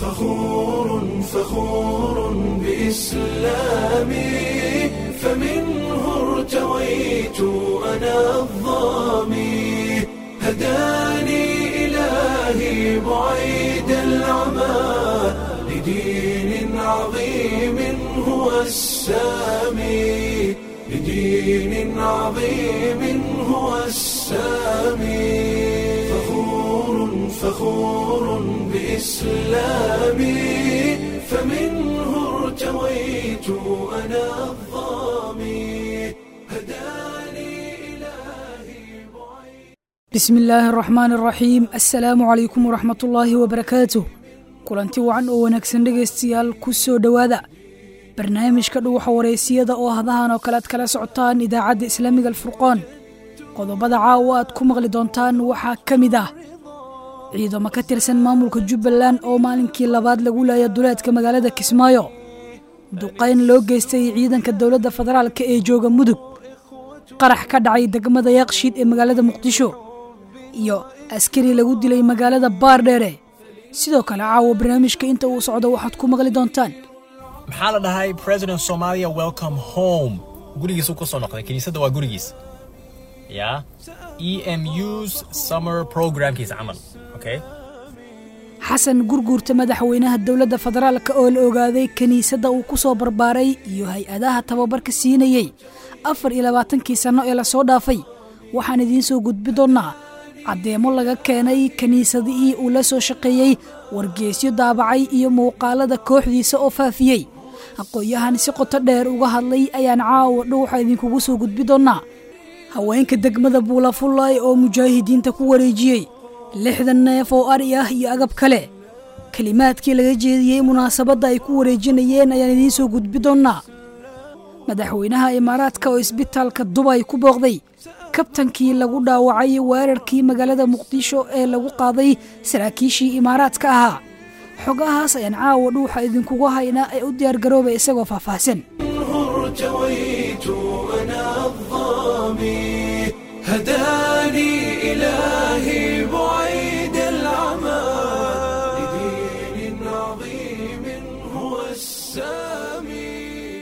فخور فخور بإسلامي فمنه ارتويت أنا الظامي هداني إلهي بعيد العمى لدين عظيم هو السامي لدين عظيم هو السامي فخور فخور بإسلامي فمنه ارتويت أنا الظامي هداني إلهي بعيد bismi illaahi araxmaani araxiim assalaamu calaykum waraxmat ullaahi wabarakaatuh kulanti wacan oo wanaagsan dhegaystayaal ku soo dhowaada barnaamijka dhuwaxa wareysiyada oo hadahan oo kale aad kala socotaan idaacadda islaamiga alfurqaan qodobada caawa aad ku maqli doontaan waxaa ka mid ah ciidamo ka tirsan maamulka jubbaland oo maalinkii labaad lagu leeya duleedka magaalada kismaayo duqayn loo geystay ciidanka dowladda federaalka ee jooga mudug qarax ka dhacay degmada yaaqshiid ee magaalada muqdisho iyo askari lagu dilay magaalada baardheere sidoo kale caawa barnaamijka inta uu socdo waxaad ku maqli doontaan maxaa la dhahay president somalia welcome home gurigiisuu ka soo noqday kiniisadda waa gurigiis ya e m us summer programkiisa camal okay xasan gurguurta madaxweynaha dowladda federaalka oo la ogaaday kiniisadda uu ku soo barbaaray iyo hay-adaha tababarka siinayey afar iyo labaatankii sanno ee lasoo dhaafay waxaan idiin soo gudbi doonnaa caddeemo laga keenay kiniisadihii uu la soo shaqeeyey wargeesyo daabacay iyo muuqaalada kooxdiisa oo faafiyey aqoon-yahan si qoto dheer uga hadlay ayaan caawa dhuuxa idinkugu soo gudbi doonnaa haweenka degmada buulafullaay oo mujaahidiinta ku wareejiyey lixdan neef oo ari ah iyo agab kale kelimaadkii laga jeediyey munaasabadda ay ku wareejinayeen ayaan idiin soo gudbi doonnaa madaxweynaha imaaraadka oo isbitaalka dubay ku booqday kabtankii lagu dhaawacay weerarkii magaalada muqdisho ee lagu qaaday saraakiishii imaaraadka ahaa xogahaas ayaan caawa dhuuxa idinkugu haynaa ee u diyaargarooba isagoo faahfaahsan ارتويت أنا الظامي هداني إلهي بعيد العمى لدين عظيم هو السامي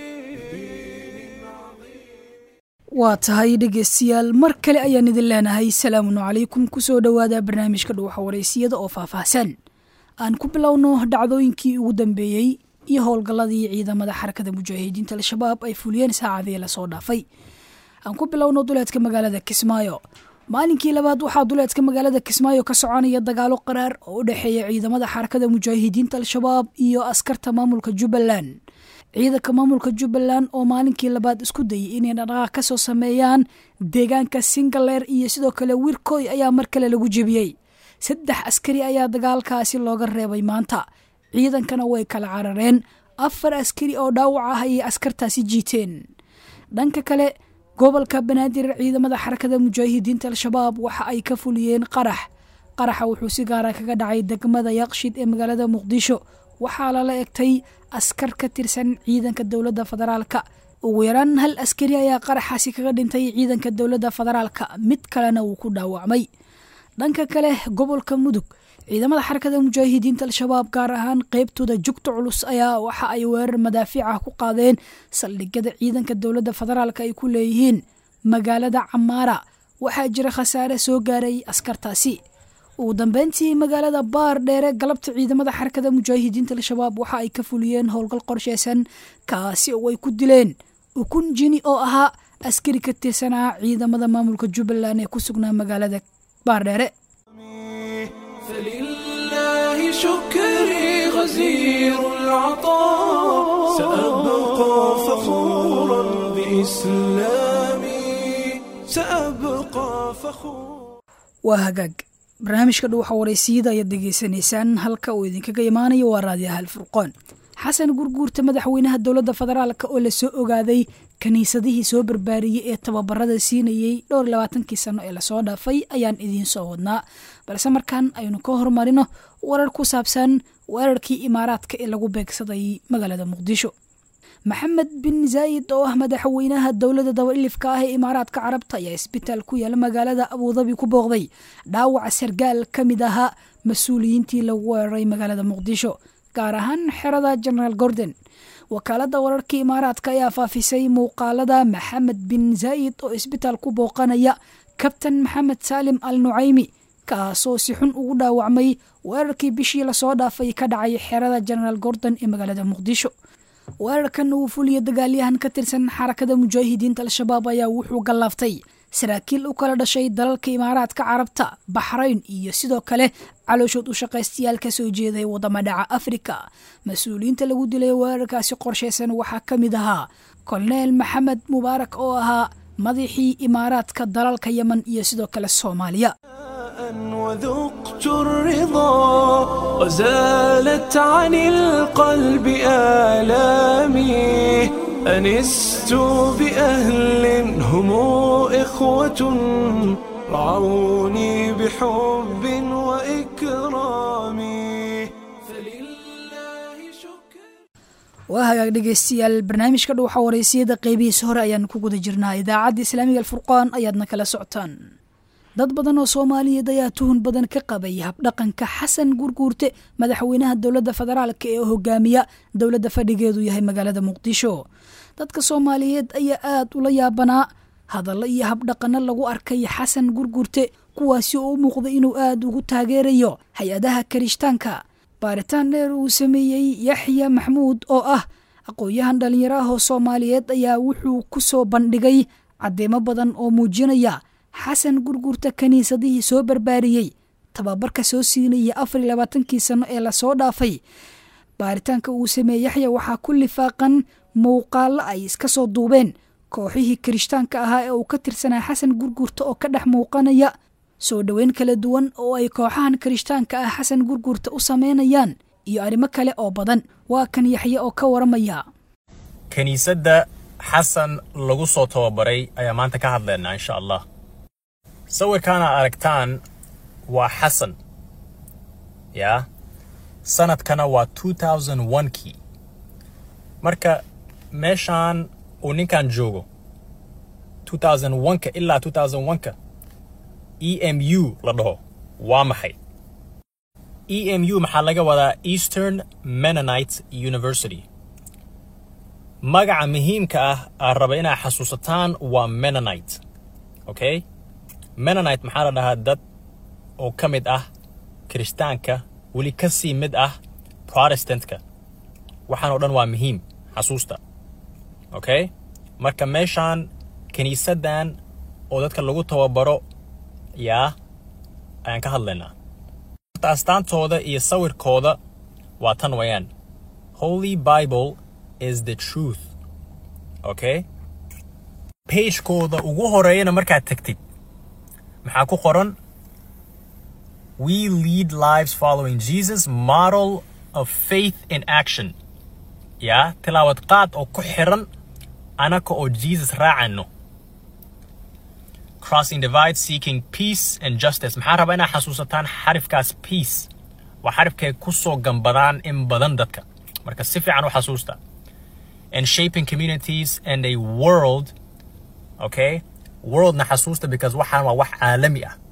waa tahay dhegaystayaal mar kale ayaan idin leenahay salaamun calaykum ku soo dhowaada barnaamijka dhuuxa wareysiyada oo faahfaahsan aan ku bilowno dhacdooyinkii ugu dambeeyey iyo howlgalladii ciidamada xarakada mujaahidiinta al-shabaab ay fuliyeen saacadii lasoo dhaafay aan ku bilowno duleedka magaalada kismaayo maalinkii labaad waxaa duleedka magaalada kismaayo ka soconaya dagaalo qaraar oo u dhexeeya ciidamada xarakada mujaahidiinta al-shabaab iyo askarta maamulka jubbaland ciidanka maamulka jubbaland oo maalinkii labaad isku dayay inay dhaqdhaqaaq ka soo sameeyaan deegaanka singaleer iyo sidoo kale wirkoy ayaa mar kale lagu jebiyey saddex askari ayaa dagaalkaasi looga reebay maanta ciidankana way kala carareen afar askari oo dhaawac ah ayay askartaasi jiiteen dhanka kale gobolka banaadir ciidamada xarakada mujaahidiinta al-shabaab waxa ay ka fuliyeen qarax qaraxa wuxuu si gaara kaga dhacay degmada yaqshid ee magaalada muqdisho waxaa lala egtay askar ka tirsan ciidanka dowladda federaalka ugu yaraan hal askari ayaa qaraxaasi kaga dhintay ciidanka dowladda federaalka mid kalena wuu ku dhaawacmay dhanka kale gobolka mudug ciidamada xarakada mujaahidiinta al-shabaab gaar ahaan qeybtooda jugta culus ayaa waxa ay weerar madaafiic ah ku qaadeen saldhigyada ciidanka dowladda federaalka ay ku leeyihiin magaalada camaara waxaa jira khasaare soo gaaray askartaasi ugu dambeyntii magaalada baar dheere galabta ciidamada xarakada mujaahidiinta al-shabaab waxa ay ka fuliyeen howlgal qorsheysan kaasi oo ay ku dileen ukun jini oo ahaa askari ka tirsanaa ciidamada maamulka jubbaland ee ku sugnaa magaalada baardheere فلله شكري غزير العطاء سأبقى فخورا بإسلامي سأبقى فخورا waa hagaag barnaamijka dhuuxa wareysiyada ayaad degeysanaysaan halka uu idinkaga imaanayo waa raadiyaha alfurqoon xasan gurguurta madaxweynaha dowladda federaalka oo lasoo ogaaday kiniisadihii soo barbaariyey ee tababarada siinayey dhowr iyo labaatankii sano ee lasoo dhaafay ayaan idiin soo wadnaa balse markaan aynu ka horumarino warar ku saabsan weerarkii imaaraadka ee lagu beegsaday magaalada muqdisho maxamed bin zaayid oo ah madaxweynaha dowladda dabailifka ah ee imaaraadka carabta ayaa isbitaal ku yaala magaalada abudabi ku booqday dhaawaca sargaal ka mid ahaa mas-uuliyiintii lagu weeraray magaalada muqdisho gaar ahaan xerada genaraal gordon wakaaladda wararka imaaraadka ayaa faafisay muuqaalada maxamed bin zaa'id oo isbitaal ku booqanaya kabtan maxamed saalim al nucaymi kaasoo si xun ugu dhaawacmay weerarkii bishii lasoo dhaafay ka dhacay xerada genaraal gordon ee magaalada muqdisho weerarkan uu fuliya dagaalyahan ka tirsan xarakada mujaahidiinta al-shabaab ayaa wuxuu gallaaftay saraakiil u kala dhashay dalalka imaaraadka carabta baxrayn iyo sidoo kale calooshood u shaqaystayaal ka soo jeeday waddama dhaca afrika mas-uuliyiinta lagu dilay weerarkaasi qorshaysan waxaa ka mid ahaa koloneel maxamed mubaarak oo ahaa madaxii imaaraadka dalalka yemen iyo sidoo kale soomaaliya وذقت الرضا وزالت عن القلب آلامي أنست بأهل هم إخوة رعوني بحب وإكرام فلله شكر waa hagaag dhegaystayaal barnaamijka dhuuxa wareysiyada qeybihiisa hore ayaan ku guda jirnaa idaacadda islaamiga alfurqaan ayaadna kala socotaan dad badan oo soomaaliyeed ayaa tuhun badan ka qabay habdhaqanka xasan gurguurte madaxweynaha dowladda federaalk ee hogaamiya dowladda fadhigeedu yahay magaalada muqdisho dadka soomaaliyeed ayaa aada ula yaabanaa hadallo iyo habdhaqano lagu arkay xasan gurguurte kuwaasi oo u muuqda inuu aada ugu taageerayo hay-adaha karishtaanka baaritaan dheer uu sameeyey yaxya maxmuud oo ah aqoon-yahan dhallinyaro ah oo soomaaliyeed ayaa wuxuu ku soo bandhigay caddeemo badan oo muujinaya xasan gurgurta kiniisadihii soo barbaariyey tababarka soo siinaya afar iyo labaatankii sano ee lasoo dhaafay baaritaanka uu sameeyey yaxya waxaa ku lifaaqan muuqaallo ay iska soo duubeen kooxihii kirishtaanka ahaa ee uu ka tirsanaa xasan gurgurta oo ka dhex muuqanaya soo dhoweyn kala duwan oo ay kooxahan kirishtaanka ah xasan gurgurta u sameynayaan iyo arrimo kale oo badan waa kan yaxye oo ka waramaya kiniisadda xasan lagu soo tababaray ayaa maanta ka hadlaynaa insha allah sawirkaana aragtaan waa xasan yaa sanadkana waa 2001kii marka meeshaan uu ninkan joogo 2001ka ilaa 2001ka emu la dhaho waa maxay emu maxaa laga wadaa eastern mennonite university magaca muhiimka ah aan raba inaa xasuusataan waa mennonite okay mennonite maxaa la dhahaa dad oo ka mid ah kirishtaanka weli ka sii mid ah protestantka waxaan oo dhan waa muhiim xasuusta okay marka meeshaan kiniisaddan oo dadka lagu tababaro yaa ayaan ka hadlaynaa astaantooda iyo sawirkooda waa tan wayaan holy bible is the truth okay pagekooda ugu horeeyana markaad tagtid maxaa ku qoran we lead lives following jesus model of faith in action yaa tilaawad qaad oo ku xiran anaka oo jesus raacano crossing divide seeking peace and justice maxaa rabaa inaa xasuusataan xarifkaas peace waa xarifkay ku soo gambadaan in badan dadka marka si fiican u xasuusta and shaping communities and a world okay worldna xasuusta because waxaan waa wax caalami ah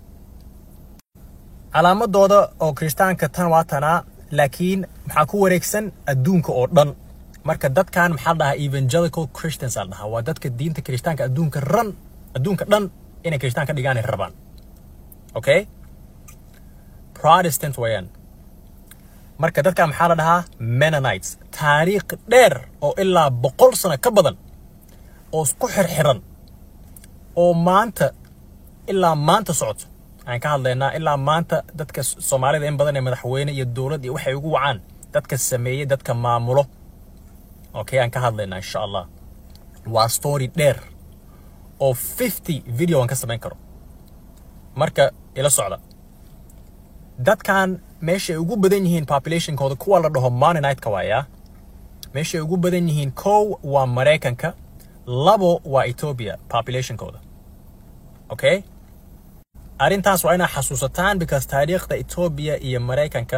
calaamadooda oo kiristaanka tan waa tanaa laakiin maxaa ku wareegsan adduunka oo dhan marka dadkan maxaa la dhahaa evangelical christians aa la dhahaa waa dadka diinta kiristaanka adduunka ran adduunka dhan inay kiristaan ka dhigaanay rabaan okay protestant wayaan marka dadka maxaa la dhahaa mennonites taariikh dheer oo ilaa boqol sano ka badan oo isku xirxiran oo maanta ilaa maanta socoto aan ka hadlaynaa ilaa maanta dadka soomaalida in badan ee madaxweyne iyo dowlad iyo waxay ugu wacaan dadka sameeyey dadka maamulo okay aan ka hadlaynaa insha allah waa story dheer oo 50 video aan ka samayn karo marka ila socda dadkan meeshay ugu badan yihiin populationkooda kuwa la dhaho mononite-ka waayaa meeshay ugu badan yihiin kow waa maraykanka labo waa ethiopia populationkooda okay arrintaas waa inaa xasuusataan because taariikhda ethiopia iyo maraykanka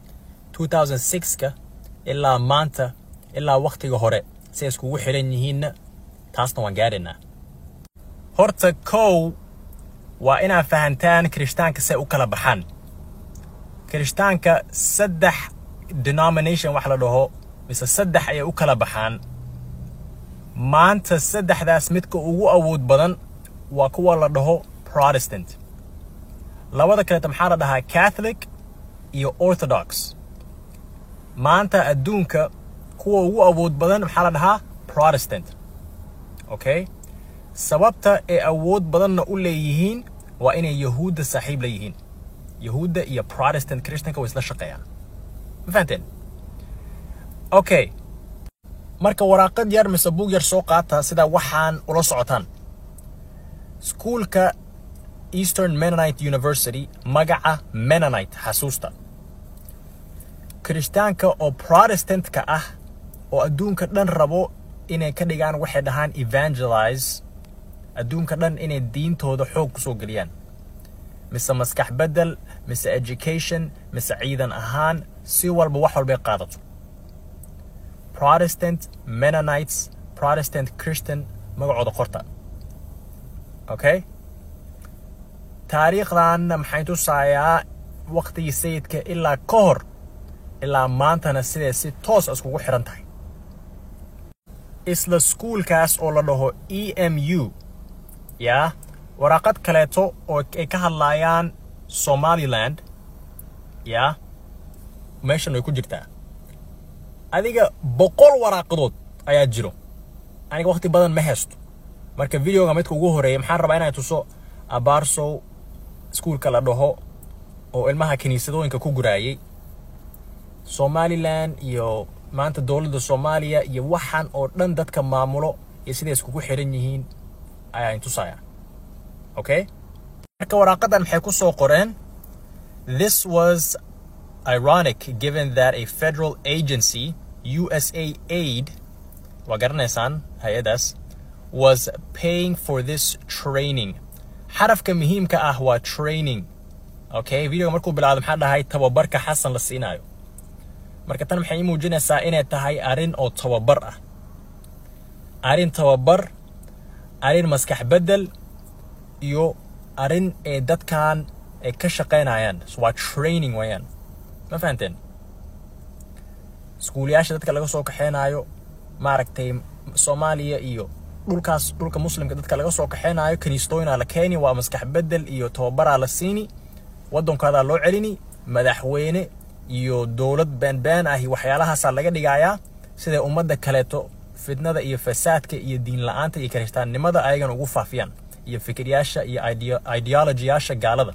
2006ka ilaa maanta ilaa wakhtiga hore say iskugu xiran yihiinna taasna waan gaadhaynaa horta kow waa inaa fahantaan kirishtaanka say u kala baxaan kirishtaanka saddex denomination wax la dhaho mise saddex ayay u kala baxaan maanta saddexdaas midka ugu awood badan waa kuwa la dhaho protestant labada kaleeta maxaa la dhahaa catholic iyo orthodox maanta adduunka kuwa ugu awood badan maxaa la dhahaa protestant okay sababta ay awood badanna u leeyihiin waa inay yahuudda saaxiib la yihiin yahuudda iyo protestant christianka way isla shaqeeyaan ma fahanteen okay marka waraaqad yar mise buug yar soo qaata sida waxaan ula socotaan iskuulka eastern mennonite university magaca mennonite xasuusta kirishtaanka oo protestantka ah oo adduunka dhan rabo inay ka dhigaan waxay dhahaan evangelize adduunka dhan inay diintooda xoog ku soo geliyaan mise maskax beddel mise education mise ciidan ahaan si walba wax walbay qaadato protestant mennonites protestant christian magacooda qorta okay taariikhdanna maxay tusaayaa waqtigii sayidka ilaa ka hor ilaa maantana siday si toos iskugu xiran tahay isla skuulkaas oo la dhaho e m u yaa waraaqad kaleeto oo ay ka hadlaayaan somaliland yaa meeshan way ku jirtaa adiga boqol waraaqadood ayaa jiro aniga waqti badan ma haysto marka videoga midka ugu horeeya maxaan rabaa inay tuso abaarsow iskuulka la dhaho oo ilmaha kiniisadooyinka ku guraayay somalilan iyo maanta dowladda soomaaliya iyo waxaan oo dhan dadka maamulo iyo siday iskugu xiran yihiin ayaa intusaya okay marka waraaqadan maxay ku soo qoreen this was ironic given that a federal agency usa aid waa garanaysaan hay-adaas was paying for this training xarafka muhiimka ah waa training okay videoga markuu bilaado maxaa dhahay tababarka xasan la siinaayo marka tan maxay ii muujinaysaa inay tahay arrin oo tababar ah arrin tababar arrin maskax beddel iyo arrin ee dadkan ay ka shaqaynayaan waa training weeyaan ma fahanteen iskuulayaasha dadka laga soo kaxeynaayo maaragtay soomaaliya iyo dhulkaas dhulka muslimka dadka laga soo kaxeynaayo kaniistooyinaa la keeni waa maskax beddel iyo tababaraa la siini waddankaadaa loo celini madaxweyne iyo dowlad beenbeen ah iyo waxyaalahaasaa laga dhigayaa siday ummadda kaleeto fitnada iyo fasaadka iyo diin la-aanta iyo kiristaannimada ayagan ugu faafiyaan iyo fikiryaasha iyo ideologiyaasha gaalada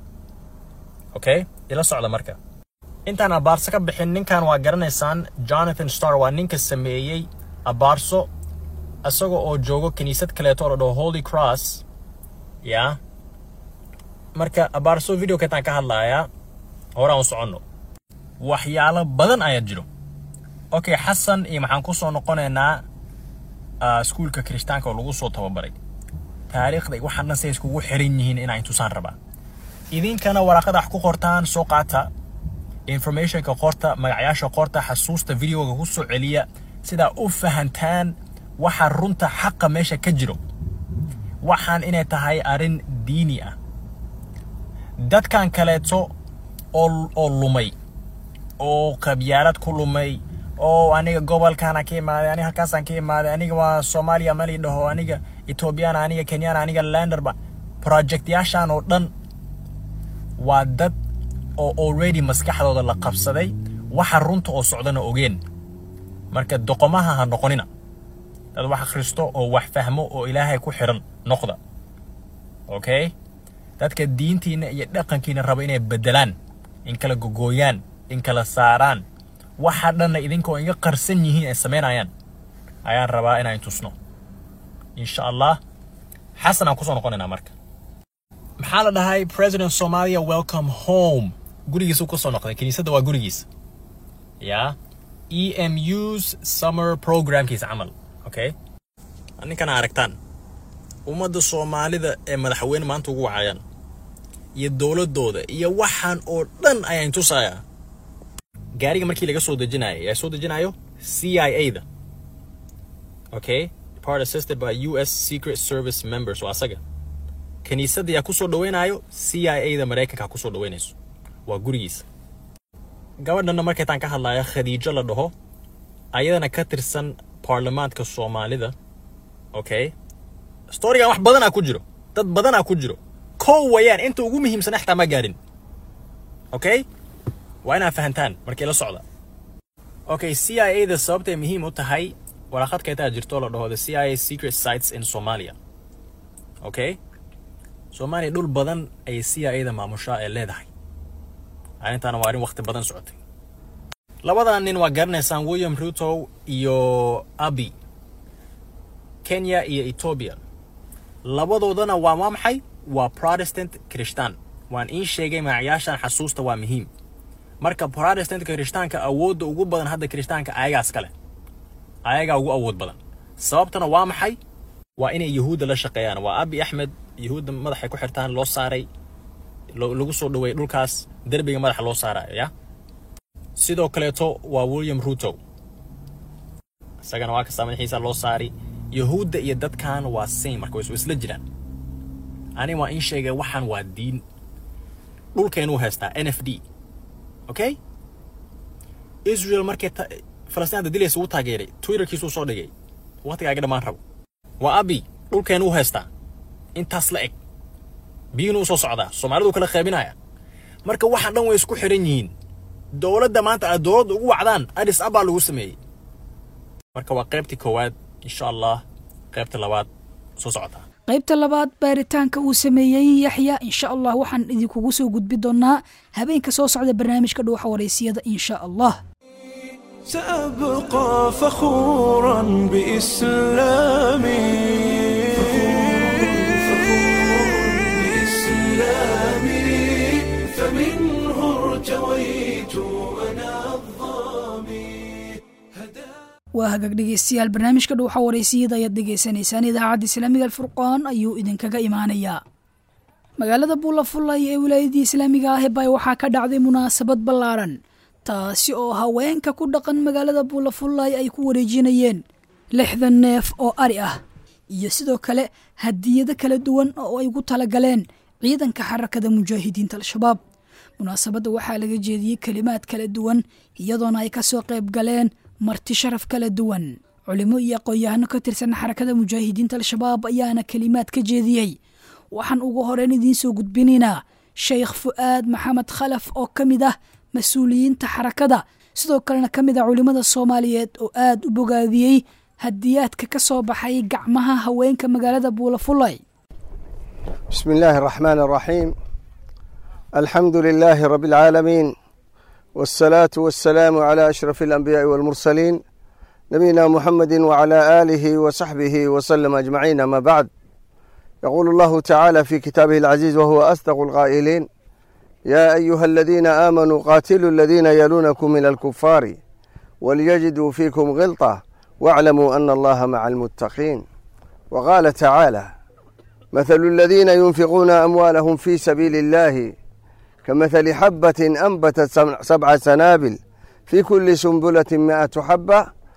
okay ila socda marka intaan abaarso ka bixin ninkan waa garanaysaan jonathan star waa ninka sameeyey abaarso isaga oo joogo kiniisad kaleeto oo la dhaho holy cross ya marka abaarso video keetaan ka hadlayaa horaan u soconno waxyaalo badan ayaa jiro okay xasan iyo maxaan ku soo noqonaynaa iskuulka kirishtaanka oo lagu soo tababaray taariikhda waxaan dhan say iskugu xiran yihiin inaa intusaan rabaa idinkana waraaqada wax ku qortaan soo qaata informationka qorta magacyaasha qorta xasuusta videoga ku soo celiya sidaa u fahantaan waxa runta xaqa meesha ka jiro waxaan inay tahay arrin diini ah dadkan kaleeto oo oo lumay oo qabyaalad ku lumay oo aniga gobolkaana ka imaaday aniga halkaasaan ka imaaday aniga waa soomaaliya mali dhaho aniga ethoobiyaana aniga kenyana aniga landerba projectyaashan oo dhan waa dad oo already maskaxdooda la qabsaday waxa runta oo socdana ogeen marka doqomaha ha noqonina dad wax akhristo oo wax fahmo oo ilaahay ku xiran noqda okay dadka diintiina iyo dhaqankiina raba inay beddelaan in kala gogooyaan in kala saaraan waxa dhanna idinkoo iga qarsan yihiin ay samaynayaan ayaan rabaa inaan tusno insha allah xasan aan kusoo noqonaynaa marka maxaa la dhahay president somalia welcome home gurigiisuu kusoo noqday kiniisadda waa gurigiisa ya e m u's summer programkiisa camal okay ninkana aragtaan ummadda soomaalida ee madaxweyne maanta ugu wacayaan iyo dowladooda iyo waxaan oo dhan ayaan tusayaa gaariga markii laga soo dejinayo yaa soo dejinayo c i a da okay part assisted by u s secret service members waa asaga kiniisadda yaa kusoo dhaweynayo c i a da maraykanka kusoo dhaweynayso waa gurigiisa gabadhanna markaytaan ka hadlaya khadiijo la dhaho ayadana ka tirsan baarlamaanka soomaalida okay storigan wax badanaa ku jiro dad badanaa ku jiro kow wayaan inta ugu muhiimsan xataa ma gaadhin okay waa inaad fahantaan markii la socda okay c i a da sababtay muhiim u tahay waraaqadkaytaa jirto la dhaho the c i a secret sites in somalia okay soomaaliya dhul badan ayay c i a da maamushaa ee leedahay arrintaana waa arrin waqti badan socotay labadan nin waa garanaysaan william ruto iyo abi kenya iyo ethiopia labadoodana waa waa maxay waa protestant christian waan iin sheegay magacayaashan xasuusta waa muhiim marka protestantka kirishtaanka awoodda ugu badan hadda kirishtaanka ayagaas kale ayagaa ugu awood badan sababtana waa maxay waa inay yahuudda la shaqeeyaan waa abi axmed yahuudda madaxay ku xirtaan loo saaray lagu soo dhaweeyay dhulkaas derbiga madaxa loo saarayo ya sidoo kaleeto waa william ruto isagana waa kastaa madaxiisa loo saari yahuudda iyo dadkan waa same marka way isla jiraan ani waa in sheegay waxaan waa diin dhulkeenuu haystaa n f d okay israel markay falastinada dilaysa uu taageeray twitterkiisuu soo dhigay waqtigaaga dhammaan rabo waa abi dhulkeenuu haystaa intaas la eg biyuhuna u soo socdaa soomaaliduu kala qaybinaya marka waxaan dhan way isku xiran yihiin dowladda maanta aad dowladda ugu wacdaan adis abaa lagu sameeyey marka waa qaybtii koowaad insha allah qaybta labaad soo socotaa qaybta labaad baaritaanka uu sameeyey yaxya insha allah waxaan idinkugu soo gudbi doonaa habeenka soo socda barnaamijka dhuuxa wareysiyada insha allah سأبقى فخورا بإسلامي بإسلامي فمنه ارتويت أنا الظامي waa hagaag dhegeystayaal barnaamijka dhuuxa wareysiyada ayaad dhegeysanaysaan idaacadda islaamiga alfurqaan ayuu idinkaga imaanayaa magaalada buulafulay ee wilaayadii islaamiga ah bay waxaa ka dhacday munaasabad ballaaran taasi oo haweenka ku dhaqan magaalada buulafulay ay ku wareejinayeen lixdan neef oo ari ah iyo sidoo kale hadiyado kala duwan oo ay ugu talagaleen ciidanka xarakada mujaahidiinta al-shabaab munaasabadda waxaa laga jeediyey kelimaad kala duwan iyadoona ay kasoo qayb galeen marti sharaf kala duwan culimo iyo aqoon-yahano ka tirsan xarakada mujaahidiinta al-shabaab ayaana kelimaad ka jeediyey waxaan ugu horeyn idiin soo gudbinaynaa sheekh fu'aad maxamed khalaf oo ka mid ah mas-uuliyiinta xarakada sidoo kalena ka mid ah culimmada soomaaliyeed oo aada u bogaadiyey hadiyaadka ka soo baxay gacmaha haweenka magaalada buulafulay بسم الله الرحمن الرحيم الحمد لله رب العالمين والصلاة والسلام على أشرف الأنبياء والمرسلين نبينا محمد وعلى آله وصحبه وسلم أجمعين ما بعد يقول الله تعالى في كتابه العزيز وهو أصدق القائلين يا أيها الذين آمنوا قاتلوا الذين يلونكم من الكفار وليجدوا فيكم غلطة واعلموا أن الله مع المتقين وقال تعالى مثل الذين ينفقون أموالهم في سبيل الله كمثل حبة أنبتت سبع سنابل في كل سنبلة مائة حبة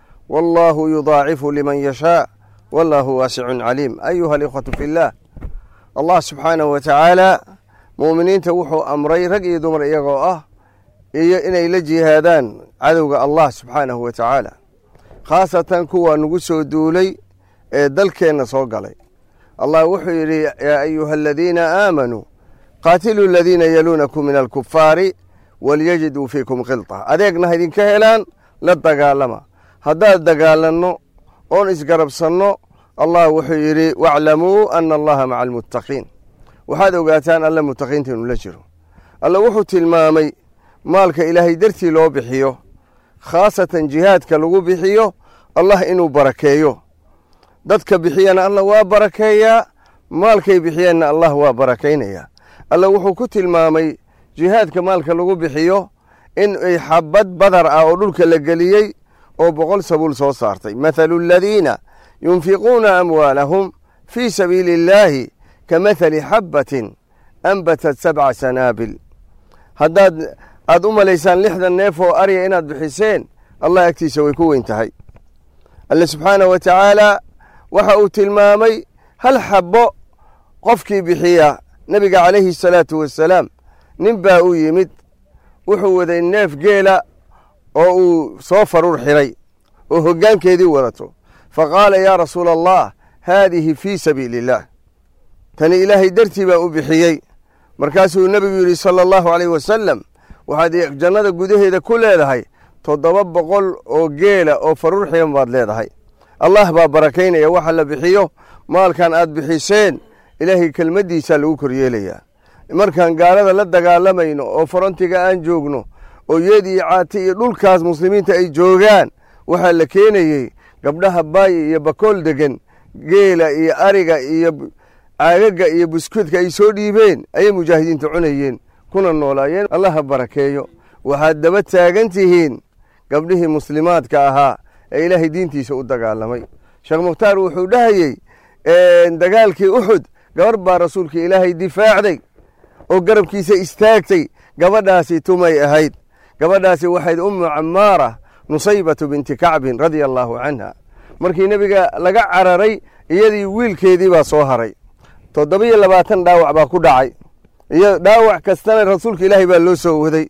والله يضاعف لمن يشاء والله واسع عليم أيها الإخوة في الله الله سبحانه وتعالى muuminiinta wuxuu amray rag iyo dumar iyagoo ah iyo inay la jihaadaan cadowga allah subxaanahu wa tacaala khaasatan kuwa nagu soo duulay ee dalkeenna soo galay allah wuxuu yidhi yaa ayuha aladiina aamanuu qaatiluu aladiina yaluunakum min alkufaari walyajiduu fiikum khilta adeegna ha idinka helaan la dagaalama haddaad dagaalanno oon isgarabsanno allah wuxuu yidhi waclamuu ana allaha maca almuttaqiin waxaad ogaataan alle mutaqiinta inuu la jiro alle wuxuu tilmaamay maalka ilaahay dartii loo bixiyo khaasatan jihaadka lagu bixiyo allah inuu barakeeyo dadka bixiyana allah waa barakeeyaa maalkay bixiyeenna allah waa barakaynayaa alle wuxuu ku tilmaamay jihaadka maalka lagu bixiyo in ay xabad badar ah oo dhulka la geliyey oo boqol sabuul soo saartay mathalu aladiina yunfiquuna amwaalahum fii sabiili illaahi kamahali xabbatin anbatat sabca sanaabil haddaad aad u malaysaan lixdan neef oo arya inaad bixiseen allah agtiisa way ku weyn tahay alle subxaanah wa tacaala waxa uu tilmaamay hal xabbo qofkii bixiya nebiga calayhi asalaatu wassalaam nin baa u yimid wuxuu waday neef geela oo uu soo faruur xidhay oo hoggaankeedii wadato fa qaala yaa rasuula allah haadihi fii sabiili illaah tani ilaahay dartii baa u bixiyey markaasuu nebigu yidhi sala allahu calayh wasalam waxaad jannada gudaheeda ku leedahay toddoba boqol oo geela oo faruur xidan baad leedahay allah baa barakaynaya waxa la bixiyo maalkan aad bixiseen ilaahay kelmaddiisaa lagu koryeelayaa markaan gaalada la dagaalamayno oo farontiga aan joogno oo yeed iyo caati iyo dhulkaas muslimiinta ay joogaan waxaa la keenayey gabdhaha baayi iyo bakool deggan geela iyo ariga iyo caagaga iyo buskudka ay soo dhiibeen ayay mujaahidiinta cunayeen kuna noolaayeen allaha barakeeyo waxaad daba taagan tihiin gabdhihii muslimaadka ahaa ee ilaahay diintiisa u dagaalamay sheekh mukhtaar wuxuu dhahayey dagaalkii uxud gabar baa rasuulka ilaahay difaacday oo garabkiisa istaagtay gabadhaasi tumay ahayd gabadhaasi waxayd ummu camaara nusaybatu binti kacbin radia allaahu canha markii nebiga laga cararay iyadii wiilkeedii baa soo haray toddobiyo labaatan dhaawac baa ku dhacay iyo dhaawac kastana rasuulka ilaahay baa loo soo waday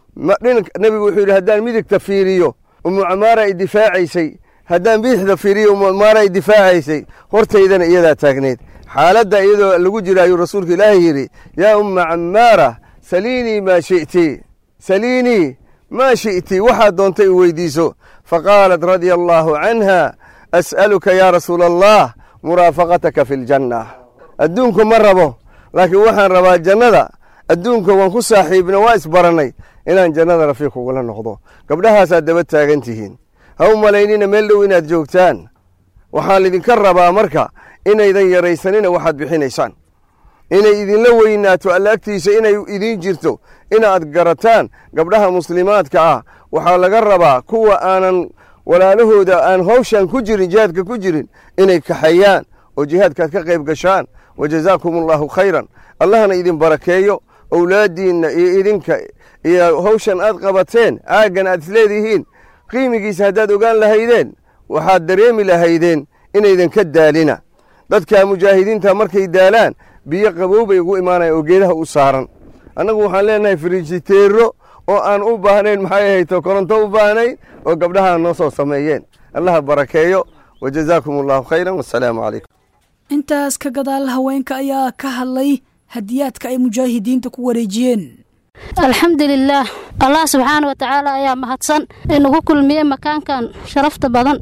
nebigu wuxuu yidhi haddaan midigta fiiriyo ummu camaara ay difaacaysay haddaan bidixda fiiriyo ummu camaara ay difaacaysay hortaydana iyadaa taagneyd xaaladda iyadoo lagu jira ayuu rasuulka ilaahay yidhi yaa umma camaara saliinii maa shi'ti saliinii maa shi'ti waxaad doontay u weydiiso faqaalat radia allaahu canha as'aluka yaa rasuula allah muraafaqataka fi ljanna adduunku ma rabo laakiin waxaan rabaa jannada adduunka waan ku saaxiibna waa isbarannay inaan jannada rafiiq ugula noqdo gabdhahaasaad daba taagan tihiin ha u malaynina meel dhow inaad joogtaan waxaan lidinka rabaa marka inaydan yaraysanina waxaad bixinaysaan inay idinla weynaato alla agtiisa inay idiin jirto inaad garataan gabdhaha muslimaadka ah waxaa laga rabaa kuwa aanan walaalahooda aan hawshan ku jirin jihaadka ku jirin inay kaxeeyaan oo jihaadkaad ka qayb gashaan wa jazaakum allaahu khayran allahna idin barakeeyo owlaadiinna iyo idinka iyo hawshan aad qabateen caaggan aad isleedihiin qiimigiisa haddaad ogaan lahaydeen waxaad dareemi lahaydeen inaydan ka daalina dadka mujaahidiinta markay daalaan biyo qabow bay ugu imaanayaan oo geedaha u saaran annagu waxaan leenahay frijiteero oo aan u baahnayn maxay ahayto koronto u baahnayn oo gabdhaha noo soo sameeyeen allaha barakeeyo wa jazaakum allahu khayran wassalaamu calaykum intaas ka gadaal haweenka ayaa ka hadlay hadiyaadka ay mujaahidiinta ku wareejiyeen alxamdulilaah allah subxaana wa tacaala ayaa mahadsan inagu kulmiyey makaankan sharafta badan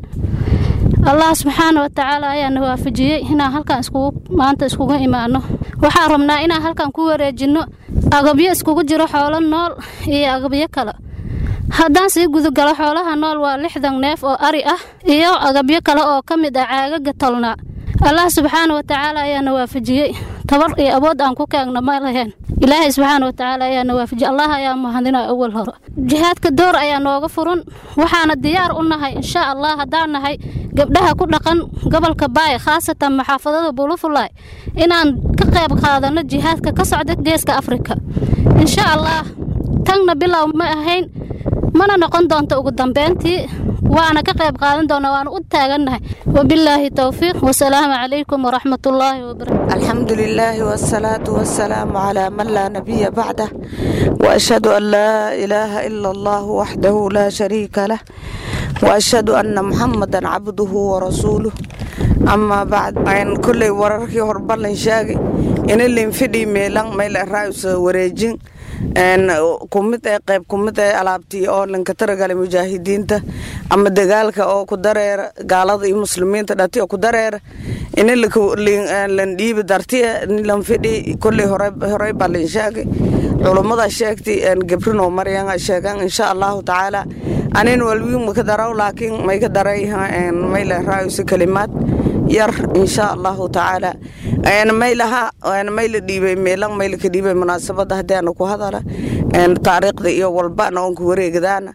allah subxaana wa tacaala ayaa na waafajiyey inaan halkan iskugu maanta iskugu imaano waxaan rabnaa inaan halkan ku wareejinno agabyo iskugu jiro xoolo nool iyo agabyo kale haddaan sii gudugalo xoolaha nool waa lixdan neef oo ari ah iyo agabyo kale oo ka mid ah caagaga tolnaa allah subxaana wa tacaala ayaa na waafajiyey tabar iyo awood aan ku kaagna ma laheen ilaahay subxaana wa tacaala ayaa na waafajiyey allah ayaa mahadina awal hore jihaadka door ayaa nooga furan waxaana diyaar u nahay insha allah haddaan nahay gabdhaha ku dhaqan gobolka baay khaasatan maxaafadada bulufulay inaan ka qayb qaadano jihaadka ka socda geeska afrika insha allah tanna bilow ma ahayn mana noqon doonto ugu dambeyntii waana ka qayb qaadan doonaa waana u taagannahay wabilaahi towfiiq wasalaamu calaykum waraxmatullaahi wabarakatu الحمد لله والصلاة والسلام على من لا نبي بعده وأشهد أن لا إله إلا الله وحده لا شريك له وأشهد أن محمدا عبده ورسوله أما بعد أن كل ورركي هربان شاقي إن اللي انفدي ميلان ميل الرئيس وريجين een kumid ee qayb kumid ee alaabtii oo lanka taragalay mujaahidiinta ama dagaalka oo ku dareera gaalada iyo muslimiinta dhati oo ku dareera ini lan dhiibi dartiya lan fidhi kolley horey baa lan sheegay culummada sheegtay gabrino maryan sheegan insha allahu tacaala anin walwiin maka daraw laakiin may ka daray mayle raayusi kalimaad yar insha allahu tacaala maylaha mayla dhiibay meelan mayla ka dhiibay munaasabada haddaana ku hadala taariikhda iyo walbana oon ku wareegdaana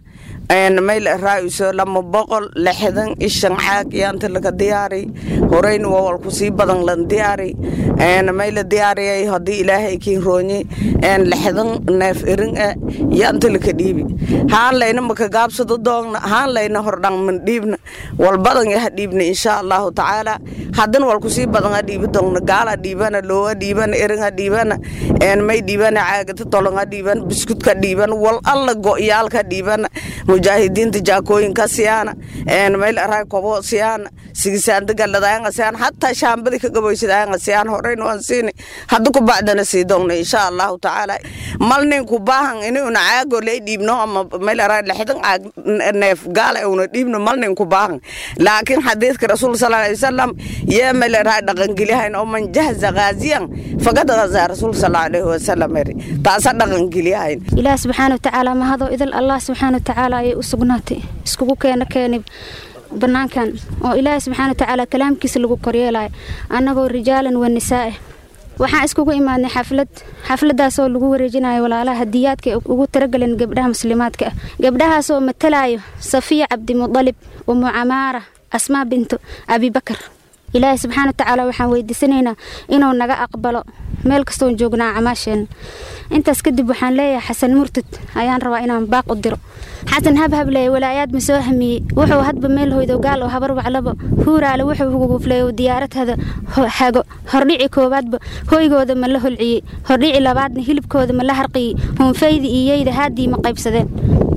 mayl raaiso lama boqol lixdan ishan caag yaanta laga diyaari horeyna waa walku sii badan lan diyaari mayla diyaariyay haddii ilaahay kiin roonye lixdan neef irin e yaanta laka dhiibi haan layna maka gaabsado doogna haan layna hordhan man dhiibna wal badan yaha dhiibna insha allahu tacaala haddana walku sii badan ha dhiibi doogna gaala dhiibana looga dhiibana irin ha dhiibana may dhiibana caagata tolon ha dhiibana biskudka dhiibana wal alla go'yaalka dhiibana mujaahidiinta jaakooyinka siyaana mayl araa kobo siyaana sigisaanda galadaanga siyaan hataa shaambadi ka gaboysadaanga siyaan horeyna waan siini hadda ku bacdana sii doogna insha allahu tacaala malnin ku baahan inuuna caago lay dhiibno ama mayl araa lixdan caag neef gaala una dhiibno malnin ku baahan laakiin xadiidka rasuul sal alay wasalam yee mayl araa dhaqangeliyahayn oo man jahza gaaziyan fagad gazaa rasuul sal alayhi wasalam eri taasa dhaqangeliyahayn ilaah subxaana watacaala mahadoo idil allah subxaana watacaala ayay u sugnaatay iskugu keena keeni bannaankan oo ilaahay subxaana watacaala kalaamkiisa lagu koryeelayo annagoo rijaalan wa nisaa'e waxaan iskugu imaadnay xaflad xafladaasoo lagu wareejinayo walaalaha hadiyaadka ugu taragaleen gabdhaha muslimaadka ah gabdhahaasoo matalayo safiya cabdimudalib umu camaara asmaa bintu abibakar ilaahay subxaana watacaala waxaan weydiisanaynaa inuu naga aqbalo meel kastoon joognaa camaasheena intaas kadib waxaan leeyahay xasan murtad ayaan rabaa inaan baaq u diro xasan habhableeye walaayaad ma soo hamiyey wuxuu hadba meel hoydo gaal oo habar waclaba huuraale wuxuu hugufleeyo diyaaradhada hago hordhici koowaadba hoygooda ma la holciyey hordhici labaadna hilibkooda ma la harqiyey huunfaydi iyeyda haadii ma qaybsadeen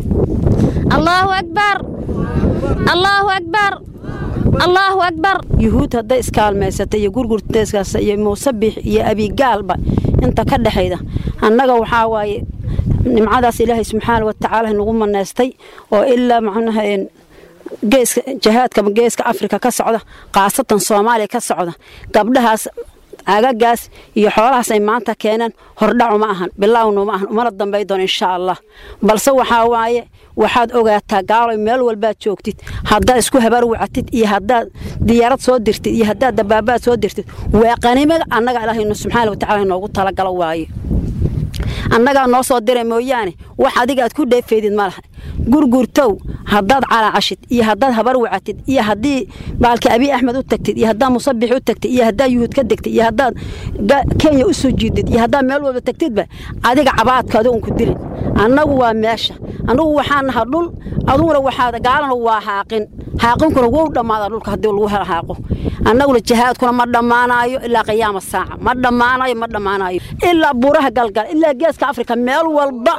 allaahu akbar allaahu akbar allaahu akbar yuhuud hadday iskaalmaysata iyo gurgurteeskaas iyo muusabix iyo abigaalba inta ka dhexayda annaga waxaa waaye nimcadaas ilaahay subxaana watacaala nagu manaystay oo ilaa macnaha geeska jahaadka geeska afrika ka socda khaasatan soomaaliya ka socda gabdhahaas agagaas iyo xoolahaas ay maanta keeneen hordhacu ma ahan bilaawnu ma ahan umana dambay doon insha allah balse waxaa waaye waxaad ogaataa gaaloy meel walbaad joogtid haddaad isku habaar wacatid iyo haddaad diyaarad soo dirtid iyo haddaad dabaabaad soo dirtid waa qanimaga annaga ilaahaynu subxaana watacala inoogu talagalo waaye annagaa noo soo dira mooyaane wax adiga aad ku dheefeydid ma laha gurgurtow haddaad calaacashid iyo haddaad habar wacatid iyo haddii baalka abiy axmed u tagtid iyo haddaad musabix u tagtid iyo haddaad yuhuud ka degtid iyo haddaad kenya u soo jiidid iyo haddaad meel walba tagtidba adiga cabaadka adugun ku dilin annagu waa meesha annagu waxaa naha dhul aduguna waxaad gaalana waa xaaqin xaaqinkuna wou dhammaada dhulka haddii lagu hela xaaqo annaguna jihaadkuna ma dhammaanaayo ilaa qiyaama saaca ma dhammaanayo ma dhammaanayo ilaa buuraha galgal ilaa geeska afrika meel walba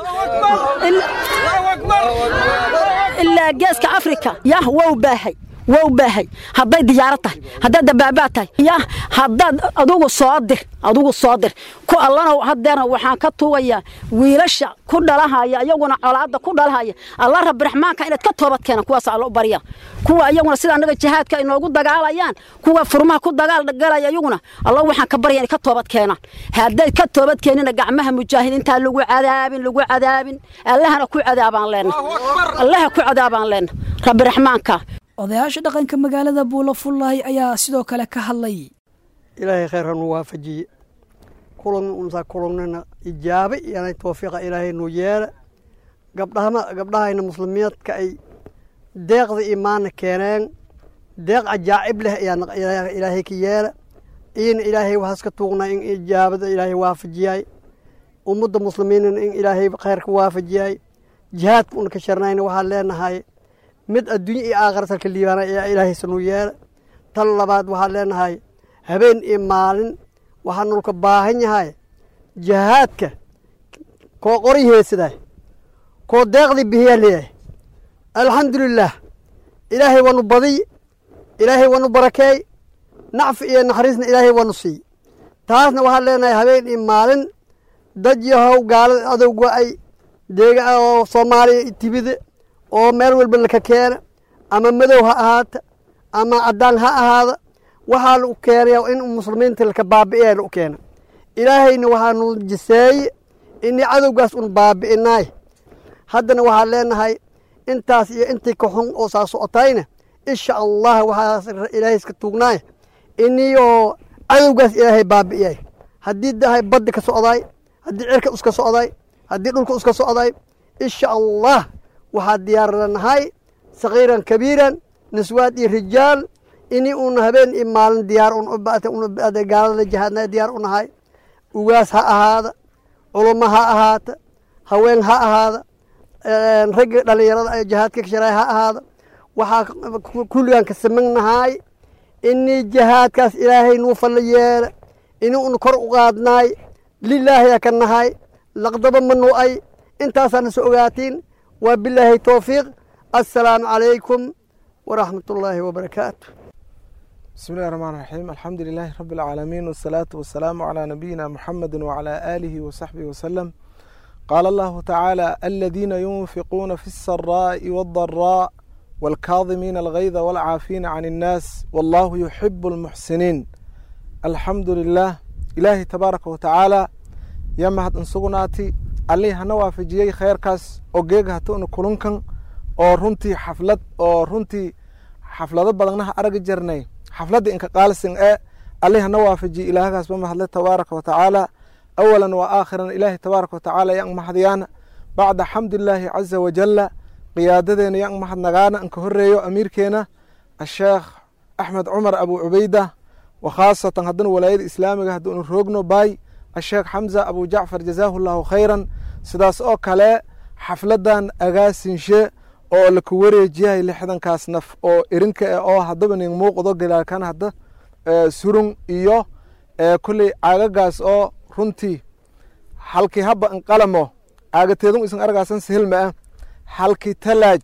ilaa geeska afrika yah wow baahay wow baahay hadday diyaarad tahay haddaad dabaabaad tahay yah haddaad adugu soo dir adugu soo dir ku allana hadeerna waxaan ka tuugayaa wiilasha ku dhalahaya iyaguna colaadda ku dhalahaya alla rabbi raxmaanka inaad ka toobad keena kuwaas alla u barya kuwa iyaguna sida annaga jihaadka inoogu dagaalayaan kuwa furmaha ku dagaalgalaya iyaguna alla waxaan ka barya inay ka toobad keenaan hadday ka toobad keenina gacmaha mujaahidiinta lagu cadaabin lagu cadaabin allahana ku cadaabaan leenna allaha ku cadaabaan leenna rabbi raxmaanka odayaasha dhaqanka magaalada buulo fullaay ayaa sidoo kale ka hadlay ilaahay khayr hanu waafajiye kulan unsa kulannana ijaabe iyanay toofiiqa ilaahay nu yeela gabdhahama gabdhahayna muslimiyaadka ay deeqda imaana keeneen deeq ajaacib leh ayaa ilaahay ka yeela iyana ilaahay waxaas ka tuugnaa in ijaabada ilaahay waafajiyay ummadda muslimiinana in ilaahay khayrka waafajiyay jihaadka una ka sharnayna waxaan leenahay mid adduunye iyo aakhiratalka liibaana ayaa ilaahay sanu yeela tan labaad waxaan leenahay habeen iyo maalin waxaa nulka baahan yahay jihaadka koo qori heesaday koo deeqdii bihiyaa leeyahay alxamdulilaah ilaahay wanu badiy ilaahay wanu barakeey nacfi iyo naxariisna ilaahay wanu siiy taasna waxaan leenahay habeen iyo maalin dad yahow gaalada adowga ay deega oo soomaaliya tibida oo meel walba laka keena ama madow ha ahaata ama caddaan ha ahaada waxaa lagu keenaya in muslimiinta laka baabi'iya lagu keena ilaahayna waxaanu jiseeye inii cadowgaas un baabi'inaay haddana waxaan leenahay intaas iyo intii ka xun oo saa socotayna insha allah waxaas ilaahay iska tuugnaay inii oo cadowgaas ilaahay baabi'iyay haddii dahay badda ka socdaay haddii cirka iska socdaay haddii dhulka iska socdaay insha allah waxaa diyaaranahay sakiiran kabiiran niswaad iyo rijaal ini una habeen iyo maalin diyaar gaalada jihaadna diyaar u nahay ugaas ha ahaada culummo ha ahaata haween ha ahaada ragga dhalinyarada ee jihaadka kasharay ha ahaada waxaa kulligaan ka samannahay inii jihaadkaas ilaahay nuu fallo yeela ini una kor u qaadnaay lilaahiya ka nahay laqdaba ma nu'ay intaasaana so ogaatiin waa bilaahi towfiiq assalaamu calaykum waraxmat ullaahi wabarakaatu بسم الله الرحمن الرحيم الحمد لله رب العالمين والصلاة والسلام على نبينا محمد وعلى آله وصحبه وسلم قال الله تعالى الذين ينفقون في السراء والضراء والكاظمين الغيظ والعافين عن الناس والله يحب المحسنين الحمد لله إلهي تبارك وتعالى يا مهد انسقناتي عليه نوافجيي خير كاس او جيغا تون كلنكن oo runtii xaflad oo runtii xaflado badannaha aragi jirnay xafladda inka qaalisin ee allih hana waafajiye ilaahagaas ba mahadle tabaaraka wa tacaala awalan wa aakhiran ilaahi tabaaraka wa tacaala yang mahadyaana bacda xamdillaahi caza wajalla qiyaadadeena yang mahadnagaana inka horeeyo amiirkeena asheekh axmed cumar abu cubeyda wa khaasatan haddana walaayada islaamiga hadduunu roogno baay asheekh xamza abu jacfar jazaahu llahu khayran sidaas oo kale xafladan agaasinshe oo laku wareejiyahay lixdankaas naf oo erinka e oo haddaba ning muuqdo galaalkan hadda surung iyo kolley caagagaas oo runtii halkii haba inqalamo caagateedun isan argaasan sihilma ah halkii talaaj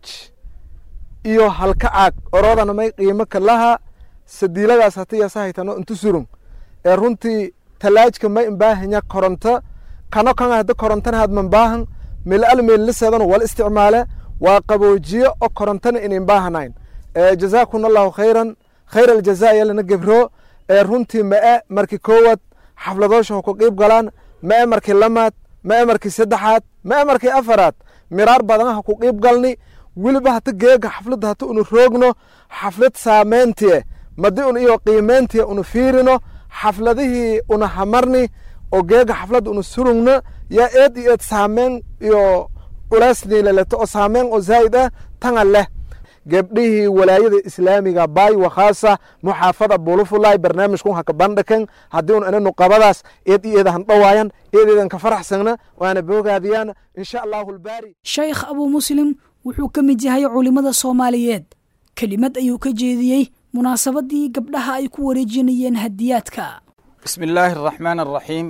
iyo halka caag oroodana may qiimo kalaha sadiiladaas hati yasahaytano intu surung ee runtii talaajka may imbaahanya koronto kano kan hadda korontana hadman baahan meel al meelliseedana wal isticmaale waa qaboojiye oo korontana inin baahanayn jazaakum allahu khayran khayr aljaza yalana gebro ee runtii mae markii koowaad xafladoosha ha ku qiib galaan mae markii lamaad mae markii saddexaad mae markii afaraad miraar badan ha ku qiib galni weliba hata geega xafladda hata unu roogno xaflad saameyntie madi un iyo qiimeyntie unu fiirino xafladihii una hamarni oo geega xafladda unu surugno yaa eed iyo eed saameyn iyo culaasniilaleto oo saameyn oo zaa'id ah tanga leh gabdhihii walaayada islaamiga baay wakhaasa muxaafada bulufulay barnaamijkun haka bandhakan haddii un inanu qabadaas eed iyo eedahan dhowaayan eed eedan ka faraxsagna waana boogaadiyaan insha allahu albaari sheekh abuu muslim wuxuu ka mid yahay culimmada soomaaliyeed kelimad ayuu ka jeediyey munaasabadii gabdhaha ay ku wareejinayeen hadiyaadka بسم الله الرحمن الرحيم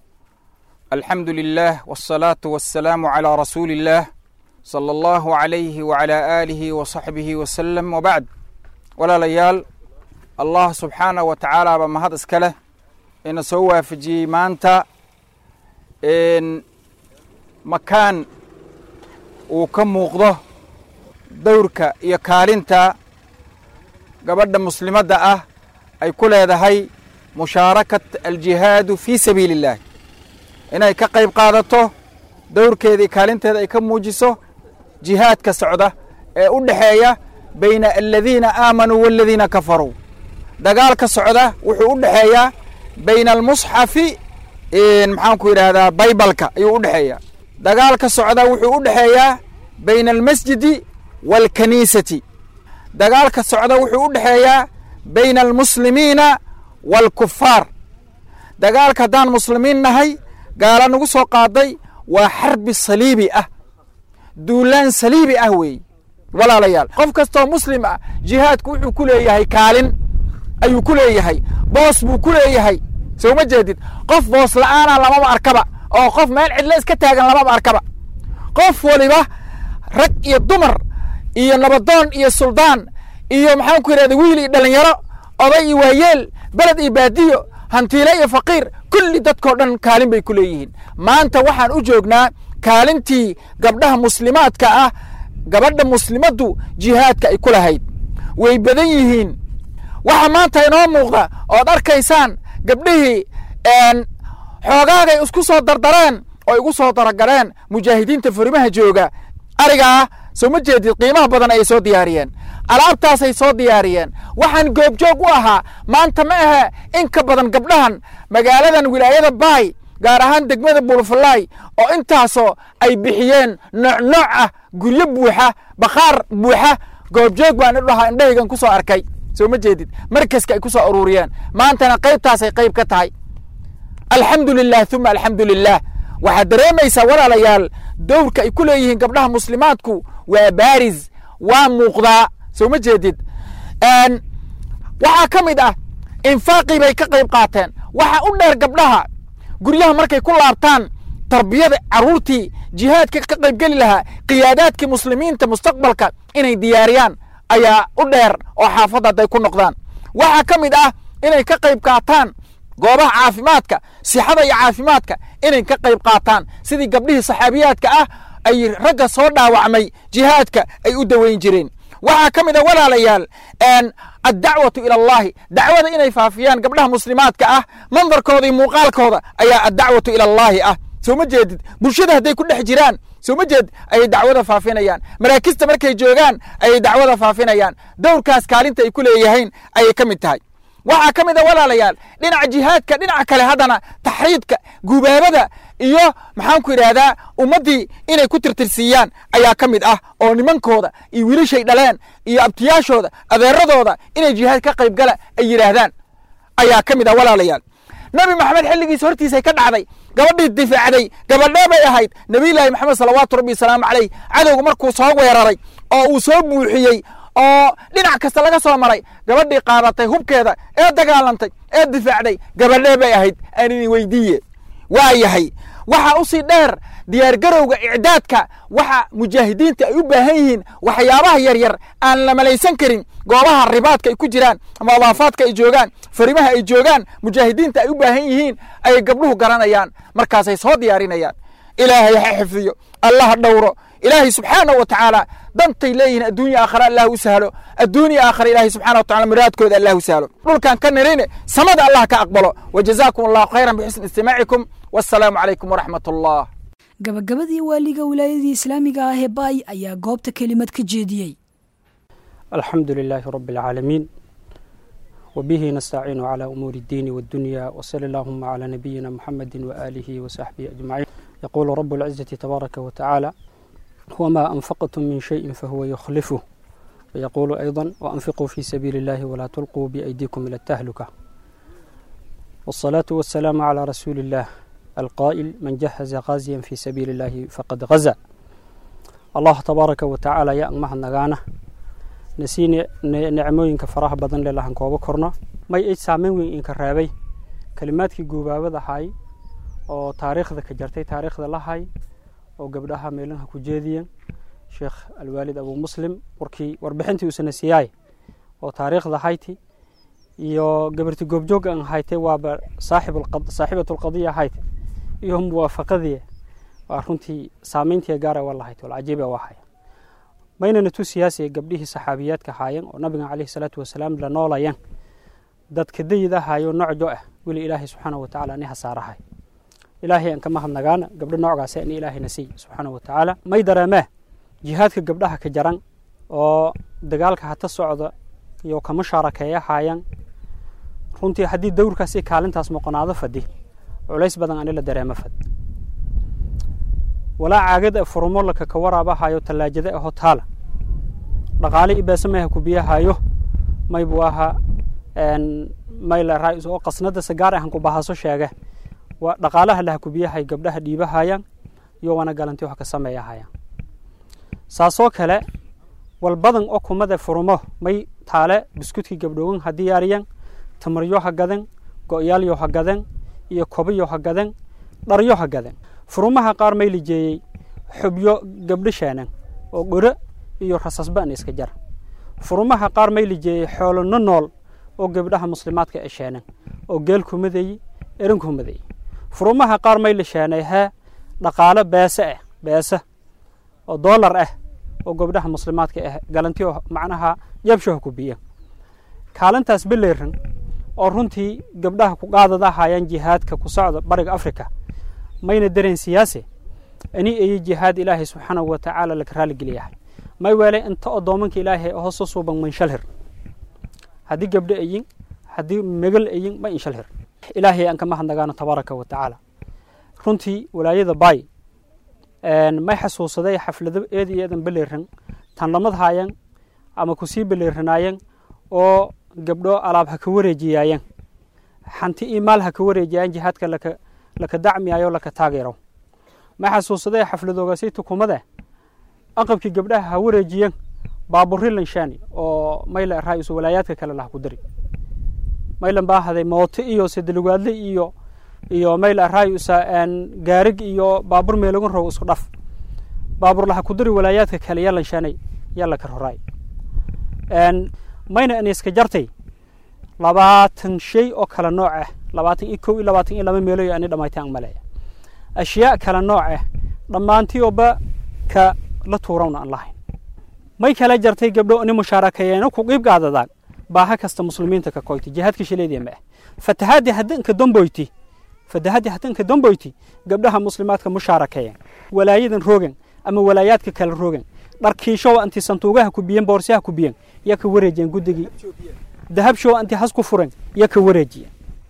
الحمد لله والصلاة والسلام على رسول الله صلى الله عليه وعلى آله وصحبه وسلم وبعد ولا ليال الله سبحانه وتعالى بما هذا اسكله إن سوى في جيمانتا إن مكان وكم مغضه دورك يكارنتا قبل مسلمة أه أي كل هذا هي mushaarakat aljihaadu fii sabiili illaah inay ka qayb qaadato dowrkeedii kaalinteeda ay ka muujiso jihaadka socda ee u dhexeeya bayna aladiina aamanuu waaladiina kafaruu dagaalka socda wuxuu u dhexeeyaa bayna almusxafi maxaanku yidhaahdaa baybalka ayuu u dhexeeyaa dagaalka socda wuxuu u dhexeeyaa bayna almasjidi waalkaniisati dagaalka socda wuxuu u dhexeeyaa bayna almuslimiina waalkufaar dagaalka haddaan muslimiin nahay gaala nagu soo qaaday waa xarbi saliibi ah duulaan saliibi ah weeye walaalayaal qof kastoo muslim ah jihaadku wuxuu ku leeyahay kaalin ayuu ku leeyahay boos buu ku leeyahay soo ma jeedid qof boos la'aana lamaba arkaba oo qof meel cidlo iska taagan lamaba arkaba qof waliba rag iyo dumar iyo nabadoon iyo suldaan iyo maxaan ku yidhahda wiil iyo dhallinyaro oday iyo waayeel beled iyo baadiyo hantiile iyo faqiir kulli dadkoo dhan kaalin bay ku leeyihiin maanta waxaan u joognaa kaalintii gabdhaha muslimaadka ah gabadha muslimaddu jihaadka ay ku lahayd way badan yihiin waxa maanta inoo muuqda ood arkaysaan gabdhihii xoogaagay isku soo dardareen oo igu soo daragaleen mujaahidiinta furimaha jooga arigaa soo ma jeedid qiimaha badan ayay soo diyaariyeen alaabtaasay soo diyaariyeen waxaan goobjoog u ahaa maanta ma ahe in ka badan gabdhahan magaaladan wilaayada baay gaar ahaan degmada buulfalaay oo intaasoo ay bixiyeen nooc nooc ah guryo buuxa bakhaar buuxa goobjoog baan idhahaa indhahaygan ku soo arkay soo ma jeedid markaska ay ku soo aruuriyeen maantana qaybtaasay qayb ka tahay alxamdu lilah uma alxamdu lilah waxaad dareemaysaa walaalayaal dowrka ay ku leeyihiin gabdhaha muslimaadku waa baaris waa muuqdaa soo ma jeedid waxaa ka mid ah infaaqii bay ka qayb qaateen waxaa u dheer gabdhaha guryaha markay ku laabtaan tarbiyada carruurtii jihaadka ka qaybgeli lahaa qiyaadaadkii muslimiinta mustaqbalka inay diyaariyaan ayaa u dheer oo xaafadda hadday ku noqdaan waxaa ka mid ah inay ka qayb qaataan goobaha caafimaadka sixada iyo caafimaadka inay ka qayb qaataan sidii gabdhihii saxaabiyaadka ah ay ragga soo dhaawacmay jihaadka ay u daweyn jireen waxaa ka mid a walaalayaal addacwatu ila allahi dacwada inay faafiyaan gabdhaha muslimaadka ah mandarkooda iyo muuqaalkooda ayaa addacwatu ila allahi ah soo ma jeedid bulshada hadday ku dhex jiraan soo ma jeed ayay dacwada faafinayaan maraakista markay joogaan ayay dacwada faafinayaan dowrkaas kaalinta ay ku leeyahayn ayay ka mid tahay waxaa ka mid a walaalayaal dhinaca jihaadka dhinaca kale haddana taxriidka gubaabada iyo maxaanku yidhaahdaa ummaddii inay ku tirtirsiiyaan ayaa ka mid ah oo nimankooda iyo wiilashay dhaleen iyo abtiyaashooda adeeradooda inay jihaad ka qayb gala ay yidhaahdaan ayaa ka mid ah walaalayaal nabi maxamed xilligiisa hortiisay ka dhacday gabadhii difaacday gabadhee bay ahayd nebiyullaahi maxamed salawaatu rabbi wasalaamu caleyh cadowga markuu soo weeraray oo uu soo buuxiyey oo dhinac kasta laga soo maray gabadhii qaadatay hubkeeda ee dagaalantay ee difaacday gabadhee bay ahayd aanini weydiiye waa yahay waxaa u sii dheer diyaargarowga icdaadka waxa mujaahidiinta ay u baahan yihiin waxyaabaha yaryar aan la malaysan karin goobaha ribaadka ay ku jiraan ama adaafaadka ay joogaan farimaha ay joogaan mujaahidiinta ay u baahan yihiin ayay gabdhuhu garanayaan markaasay soo diyaarinayaan ilaahay ha xifdiyo allah dhowro ilaahay subxaanahu wa tacaala dantay leeyihiin adduunya aakhara allah u sahlo adduunya aakhara ilaahay subxana wa tacala muraadkooda allah u sahlo dhulkan ka nirine samada allah ka aqbalo wajazaakum allahu khayran bixusni istimaacikum wassalaamu calaykum waraxmat allah gabagabadii waaliga wilaayadii islaamiga ah ee baay ayaa goobta kelimad ka jeediyey الحمد لله رب العالمين وبه نستعين على أمور الدين والدنيا وصلى اللهم على نبينا محمد وآله وصحبه أجمعين يقول رب العزة تبارك وتعالى وما أنفقتم من شيء فهو يخلفه ويقول أيضا وأنفقوا في سبيل الله ولا تلقوا بأيديكم إلى التهلكة والصلاة والسلام على رسول الله القائل من جهز غازيا في سبيل الله فقد غزا الله تبارك وتعالى يا أمها النغانة نسيني نعمooyinka faraha badan leh lahan kooba korno may ay saameyn weyn inka reebay kalimaadkii guubaabada ahay oo taariikhda ka jartay taariikhda lahay oo gabdhaha meelaha ku jeediyeen sheekh alwaalid abu muslim warkii warbixintii uusana siyaay oo taariikhda hayti iyo gabarti goobjoog aan haytay waaba saaxibatu lqadiya hayte iyo muwaafaqadii waa runtii saameyntii gaara waa lahayt walcajiiba waa haya maynana tu siyaasiya gabdhihii saxaabiyaadka haayeen oo nabiga caleyhi salaatu wasalaam la noolayeen dadka dayid ahaayo nocjo ah weli ilaahay subxaana wa tacaala ni hasaarahay ilaahay aan ka mahadnagaana gabdho noocgaas ani ilaahayna siiy subxaana wa tacaala may dareemee jihaadka gabdhaha ka jaran oo dagaalka hata socda iyo kama shaarakeeya haayaan runtii haddii dowrkaas iyo kaalintaas moqonaado fadhi culays badan ani la dareemo fad walaa caagada furumo laka ka waraabahayo tallaajada aho taala dhaqaale ibeese mayha ku biyahayo maybu aha mayla raa oo qasnada sagaar ahan ku bahaso sheege waa dhaqaalaha laha ku biyahay gabdhaha dhiibahayaan iyo wana galanti wax ka sameeyahayaan saasoo kale walbadan oo kumada furumo may taale biskudkii gabdhoogan ha diyaariyan tamaryo ha gaden go'yaalyo ha gaden iyo kobayo ha gaden dharyo ha gaden furumaha qaar may lijeeyey xubyo gabdho sheenan oo dhoro iyo rasasbaan iska jar furumaha qaar may lijeeyey xoolo no nool oo gabdhaha muslimaadka e sheenan oo geel kumadeyi erin kumadeyi furumaha qaar may la sheenay hee dhaqaalo beese ah beese oo doolar ah oo gabdhaha muslimaadka ah galantiyo macnaha yabshaha ku biya kaalintaas beleeran oo runtii gabdhaha ku qaadada hayaan jihaadka ku socda bariga africa mayna dareen siyaase ani ayi jihaad ilaahay subxaanahu wa tacaala laka raaligeliyahay may weele inta odoomanka ilaahay hooso suuban manshalhir haddii gabdho ayin haddii megal ayin ma inshalhir ilaahay aan ka mahadnagaano tabaaraka wa tacaala runtii walaayada bay may xasuusaday xaflado eed iyo eedan beleeran tan lamad haayan ama kusii beleeranaayeen oo gabdho alaab ha ka wareejiyaayeen xanti iyo maal ha ka wareejiyaayen jihaadka laka laka dacmiyayo laka taageero may xasuusaday xafladoogaasi tukumade aqabkii gabdhaha ha wareejiyeen baaburri lanshani oo mayla raaisu walaayaadka kale laha ku dari maylan baa haday mooto iyo sedelugaadle iyo iyo mayla raayusa gaarig iyo baabur meelagun row isku dhaf baabur laha ku dari walaayaadka kale yaa lanshanay yaa laka roraay mayna aniska jartay labaatan shay oo kala nooc ah labaatan iyo kow iyo labaatan iyo laba meeloy ani dhamaytaan maleeya ashyaa kala nooc ah dhammaantiyoba ka la tuurawna aan lahayn may kala jartay gabdho ani mushaarakayeeno ku qiib gaadadaan baaha kasta muslimiinta ka koyti jihaadka shileediya ma ah fatahaadii haddanka damboyti fatahaadii haddanka damboyti gabdhaha muslimaadka mushaarakeeyeen walaayadan roogan ama walaayaadka kala roogan dharkiishow anti santuugaha ku biyen boorsaha ku biyen yaa ka wareejiyeen guddigii dahabshow anti has ku furen yaa ka wareejiyeen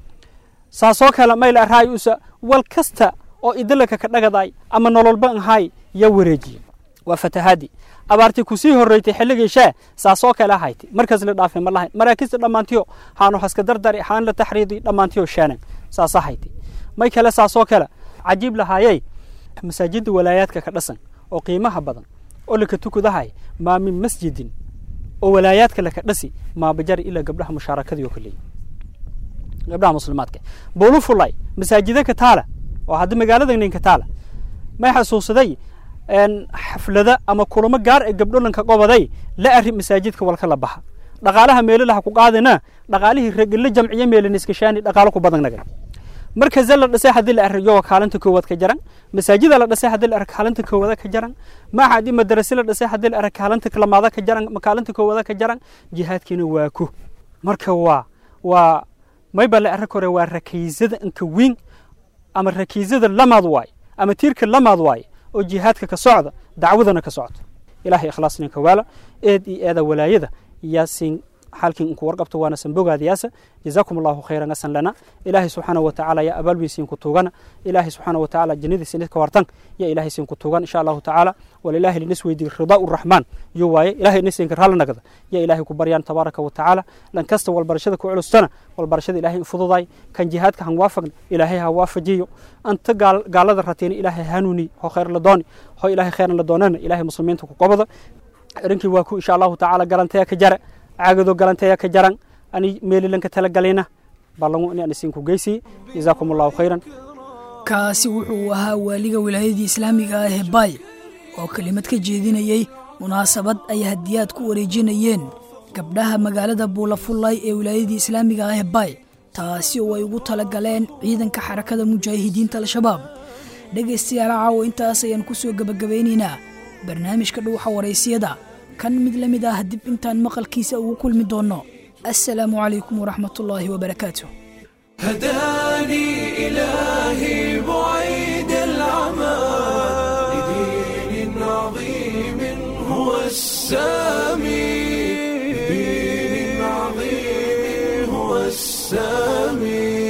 saasoo kale mayl araay usa wal kasta oo idilaka ka dhagaday ama nololba ahaay yaa wareejiye waa fatahaadii abaartii kusii horreytay xilligii shee saasoo kale ahayti markaas la dhaafay ma lahayn maraakista dhammaantiyo haanu haska dardari haan la taxriidi dhammaantiyo sheenan saas ahayti may kale saasoo kale cajiib lahaayey masaajidda walaayaadka ka dhasan oo qiimaha badan oo laka tukudahay maa min masjidin oo walaayaadka laka dhasi maabajari ilaa gabdhaha mushaarakadii oo kaleeyi gabdhaha muslimaadka buulu fulay masaajida ka taala oo hadda magaalada ninka taala may xasuusaday xaflada ama kulamo gaar ee gabdho lanka qobaday la ari masaajidka walka la baxa dhaqaalaha meelalaha ku qaadana dhaqaalihii ragila jamciye meelaniskashaani dhaqaalo ku badan nagan markaza la dhisay haddii la ariyo kaalinta koowaad ka jaran masaajida la dhisay haddii la arag kaalinta koowaad ka jaran maaxadi madarase la dhisay haddii la arag kaalinta lamaada ka jaran kaalinta koowaad ka jaran jihaadkiina waa ku marka waa waa mayba la arag hore waa rakiisada inka weyn ama rakiisada lamaad waay ama tiirka lamaad waay oo jihaadka ka socda dacwadana ka socda ilahay ikhlaas ninka waala eed iyo eeda walaayada yaasin xalkin inku warqabto waana sanbogaadiyaasa jazaakum allahu khayran asan lana ilaahay subxaana wa tacaala yaa abaalweysiin ku tuugana ilaahay subxaana wa tacaala jannadiisa nidka wartan yaa ilaahay siin ku tuugan insha allahu tacaala walilaahi linis weydiy ridaa uraxmaan yo waaye ilahay nisinka raalli nagda yaa ilaahay ku baryaan tabaaraka wa tacaala lan kasta walbarashada ku culustana walbarashada ilaahay infududay kan jihaadka han waafagna ilaahay ha waafajiyo anta gaalada rateena ilaahay hanuuni ho khayr la dooni ho ilaahay khayran la doonana ilaahay muslimiinta ku qobada arinkii waa ku insha allahu tacaala garanteya ka jara caagado galanteeya ka jaran ani meelilanka tala galayna ballangu in aan isinku geysiye jazaakum allahu khayran kaasi wuxuu ahaa waaliga wilaayadii islaamiga ah ee baay oo kelimad ka jeedinayey munaasabad ay hadiyaad ku wareejinayeen gabdhaha magaalada buulafullay ee wilaayadii islaamiga ah ee baay taasi oo ay ugu tala galeen ciidanka xarakada mujaahidiinta al-shabaab dhegaystayaal caawo intaas ayaan ku soo gebagabaynaynaa barnaamijka dhuuxa waraysiyada kan mid la mid ah dib intaan maqalkiisa ugu kulmi doonno assalaamu calaykum waraxmatullaahi wabarakaatu هداني إلهي بعيد العمى لدين عظيم هو السامي لدين عظيم هو السامي